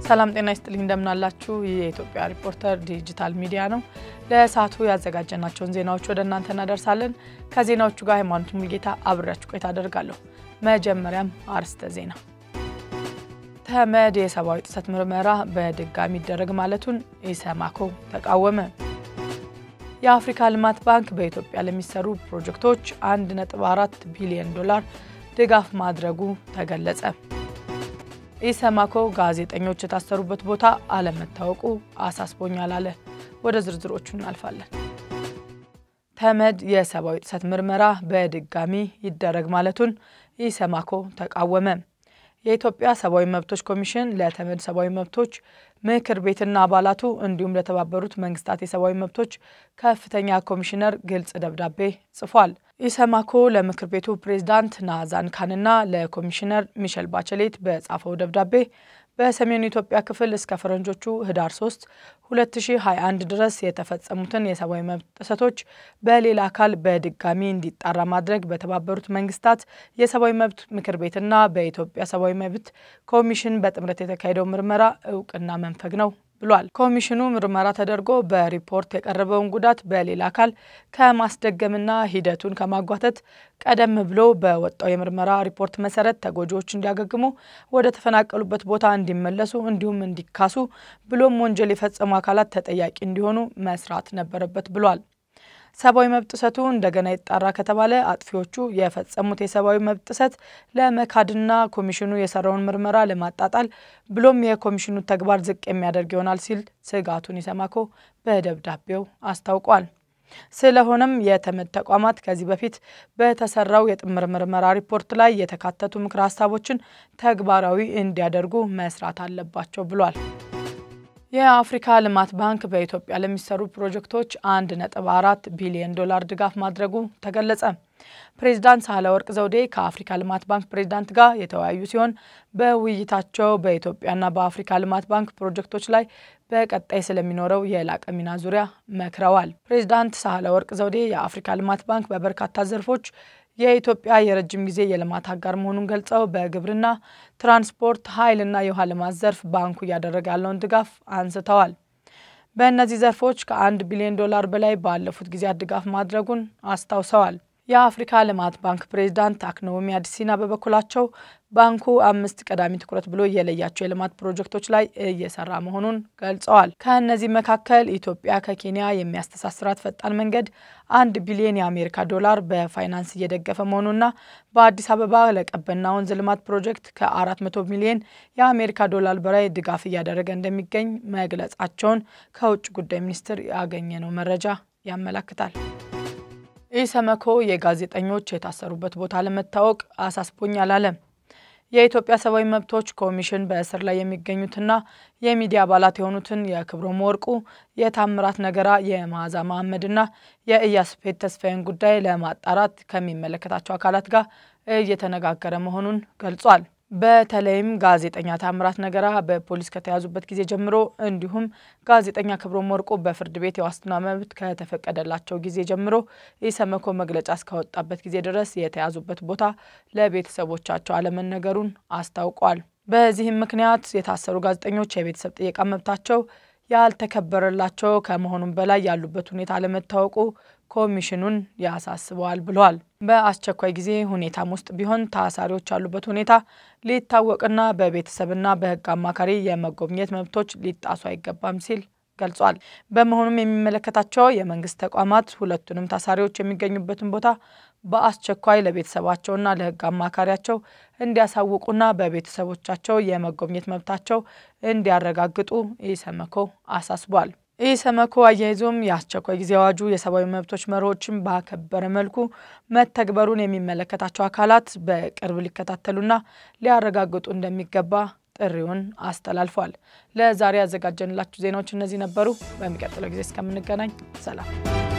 ሰላም ጤና ይስጥልኝ፣ እንደምናላችሁ። ይህ የኢትዮጵያ ሪፖርተር ዲጂታል ሚዲያ ነው። ለሰዓቱ ያዘጋጀናቸውን ዜናዎች ወደ እናንተ እናደርሳለን። ከዜናዎቹ ጋር ሃይማኖት ሙልጌታ አብሬያችሁ ቆይታ አደርጋለሁ። መጀመሪያም አርዕስተ ዜና። ተመድ የሰብአዊ ጥሰት ምርመራ በድጋሚ ይደረግ ማለቱን ኢሰማኮ ተቃወመ። የአፍሪካ ልማት ባንክ በኢትዮጵያ ለሚሰሩ ፕሮጀክቶች 1.4 ቢሊዮን ዶላር ድጋፍ ማድረጉ ተገለጸ። ኢሰማኮ ጋዜጠኞች የታሰሩበት ቦታ አለመታወቁ አሳስቦኛል አለ። ወደ ዝርዝሮቹ እናልፋለን። ተመድ የሰብአዊ ጥሰት ምርመራ በድጋሚ ይደረግ ማለቱን ኢሰማኮ ተቃወመ። የኢትዮጵያ ሰብአዊ መብቶች ኮሚሽን ለተመድ ሰብአዊ መብቶች ምክር ቤትና አባላቱ እንዲሁም ለተባበሩት መንግስታት የሰብአዊ መብቶች ከፍተኛ ኮሚሽነር ግልጽ ደብዳቤ ጽፏል። ኢሰማኮ ለምክር ቤቱ ፕሬዝዳንት ናዛን ካንና ለኮሚሽነር ሚሸል ባቸሌት በጻፈው ደብዳቤ በሰሜኑ ኢትዮጵያ ክፍል እስከ ፈረንጆቹ ህዳር 3 2021 ድረስ የተፈጸሙትን የሰብአዊ መብት ጥሰቶች በሌላ አካል በድጋሚ እንዲጣራ ማድረግ በተባበሩት መንግስታት የሰብአዊ መብት ምክር ቤትና በኢትዮጵያ ሰብአዊ መብት ኮሚሽን በጥምረት የተካሄደው ምርመራ እውቅና መንፈግ ነው ብሏል። ኮሚሽኑ ምርመራ ተደርጎ በሪፖርት የቀረበውን ጉዳት በሌላ አካል ከማስደገምና ሂደቱን ከማጓተት ቀደም ብሎ በወጣው የምርመራ ሪፖርት መሰረት ተጎጂዎች እንዲያገግሙ፣ ወደ ተፈናቀሉበት ቦታ እንዲመለሱ እንዲሁም እንዲካሱ ብሎም ወንጀል የፈጸሙ አካላት ተጠያቂ እንዲሆኑ መስራት ነበረበት ብሏል። ሰብአዊ መብት ጥሰቱ እንደገና ይጣራ ከተባለ አጥፊዎቹ የፈጸሙት የሰብአዊ መብት ጥሰት ለመካድና ኮሚሽኑ የሰራውን ምርመራ ለማጣጣል ብሎም የኮሚሽኑ ተግባር ዝቅ የሚያደርግ ይሆናል ሲል ስጋቱን ኢሰማኮ በደብዳቤው አስታውቋል። ስለሆነም የተመድ ተቋማት ከዚህ በፊት በተሰራው የጥምር ምርመራ ሪፖርት ላይ የተካተቱ ምክረ ሀሳቦችን ተግባራዊ እንዲያደርጉ መስራት አለባቸው ብሏል። የአፍሪካ ልማት ባንክ በኢትዮጵያ ለሚሰሩ ፕሮጀክቶች አንድ ነጥብ አራት ቢሊዮን ዶላር ድጋፍ ማድረጉ ተገለጸ። ፕሬዚዳንት ሳህለወርቅ ዘውዴ ከአፍሪካ ልማት ባንክ ፕሬዚዳንት ጋር የተወያዩ ሲሆን በውይይታቸው በኢትዮጵያና በአፍሪካ ልማት ባንክ ፕሮጀክቶች ላይ በቀጣይ ስለሚኖረው የላቀ ሚና ዙሪያ መክረዋል። ፕሬዚዳንት ሳህለወርቅ ዘውዴ የአፍሪካ ልማት ባንክ በበርካታ ዘርፎች የኢትዮጵያ የረጅም ጊዜ የልማት አጋር መሆኑን ገልጸው በግብርና፣ ትራንስፖርት፣ ኃይልና የውሃ ልማት ዘርፍ ባንኩ እያደረገ ያለውን ድጋፍ አንስተዋል። በእነዚህ ዘርፎች ከአንድ ቢሊዮን ዶላር በላይ ባለፉት ጊዜያት ድጋፍ ማድረጉን አስታውሰዋል። የአፍሪካ ልማት ባንክ ፕሬዚዳንት አክነውሚ አዲሲና በበኩላቸው ባንኩ አምስት ቀዳሚ ትኩረት ብሎ የለያቸው የልማት ፕሮጀክቶች ላይ እየሰራ መሆኑን ገልጸዋል። ከእነዚህ መካከል ኢትዮጵያ ከኬንያ የሚያስተሳስራት ፈጣን መንገድ አንድ ቢሊዮን የአሜሪካ ዶላር በፋይናንስ እየደገፈ መሆኑና በአዲስ አበባ ለቀበና ወንዝ ልማት ፕሮጀክት ከ400 ሚሊዮን የአሜሪካ ዶላር በላይ ድጋፍ እያደረገ እንደሚገኝ መግለጻቸውን ከውጭ ጉዳይ ሚኒስቴር ያገኘነው መረጃ ያመላክታል። ኢሰመኮ የጋዜጠኞች የታሰሩበት ቦታ ለመታወቅ አሳስቦኛል አለ። የኢትዮጵያ ሰብአዊ መብቶች ኮሚሽን በእስር ላይ የሚገኙትና የሚዲያ አባላት የሆኑትን የክብሮም ወርቁ፣ የታምራት ነገራ፣ የመዓዛ መሐመድና የኢያስፔድ ተስፋዬን ጉዳይ ለማጣራት ከሚመለከታቸው አካላት ጋር እየተነጋገረ መሆኑን ገልጿል። በተለይም ጋዜጠኛ ታምራት ነገራ በፖሊስ ከተያዙበት ጊዜ ጀምሮ እንዲሁም ጋዜጠኛ ክብሮም ወርቁ በፍርድ ቤት የዋስትና መብት ከተፈቀደላቸው ጊዜ ጀምሮ ኢሰመኮ መግለጫ እስካወጣበት ጊዜ ድረስ የተያዙበት ቦታ ለቤተሰቦቻቸው አለመነገሩን አስታውቋል። በዚህም ምክንያት የታሰሩ ጋዜጠኞች የቤተሰብ ጥየቃ መብታቸው ያልተከበረላቸው ከመሆኑም በላይ ያሉበት ሁኔታ አለመታወቁ ኮሚሽኑን ያሳስበዋል ብለዋል። በአስቸኳይ ጊዜ ሁኔታም ውስጥ ቢሆን ታሳሪዎች ያሉበት ሁኔታ ሊታወቅና በቤተሰብና በሕግ አማካሪ የመጎብኘት መብቶች ሊጣሱ አይገባም ሲል ገልጿል። በመሆኑም የሚመለከታቸው የመንግስት ተቋማት ሁለቱንም ታሳሪዎች የሚገኙበትን ቦታ በአስቸኳይ ለቤተሰባቸውና ለሕግ አማካሪያቸው እንዲያሳውቁና በቤተሰቦቻቸው የመጎብኘት መብታቸው እንዲያረጋግጡ ኢሰመኮ አሳስቧል። ኢሰመኮ አያይዞም የአስቸኳይ ጊዜ አዋጁ የሰብአዊ መብቶች መርሆችን ባከበረ መልኩ መተግበሩን የሚመለከታቸው አካላት በቅርብ ሊከታተሉና ሊያረጋግጡ እንደሚገባ ጥሪውን አስተላልፏል። ለዛሬ ያዘጋጀንላችሁ ዜናዎች እነዚህ ነበሩ። በሚቀጥለው ጊዜ እስከምንገናኝ ሰላም።